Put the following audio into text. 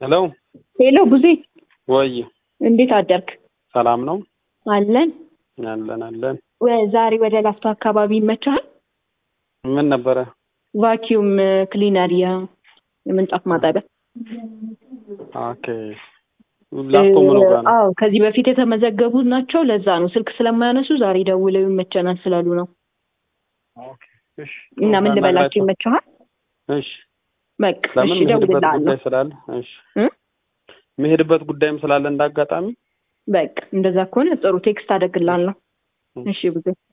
ሄሎ ሄሎ ቡዜ ወይ እንዴት አደርክ? ሰላም ነው አለን። አለን አለን። ወ- ዛሬ ወደ ላፍቶ አካባቢ ይመችሃል? ምን ነበረ? ቫኪዩም ክሊነር የምንጣፍ ማጠቢያ። ኦኬ ላፍቶ ምኑ ጋር ነው? አዎ ከዚህ በፊት የተመዘገቡ ናቸው። ለዛ ነው ስልክ ስለማያነሱ ዛሬ ደውለው ይመቸናል ስላሉ ነው። ኦኬ እሺ። እና ምን ልበላቸው አናግራቸው። ይመችሃል? እሺ በቃ ለምን እሺ መሄድበት እደውልልሃለሁ። ጉዳይ ስላለ እሺ እ? መሄድበት ጉዳይም ስላለ እንዳጋጣሚ በቃ እንደዛ ከሆነ ጥሩ ቴክስት አደርግልሃለሁ። እሺ። እሺ ብዙ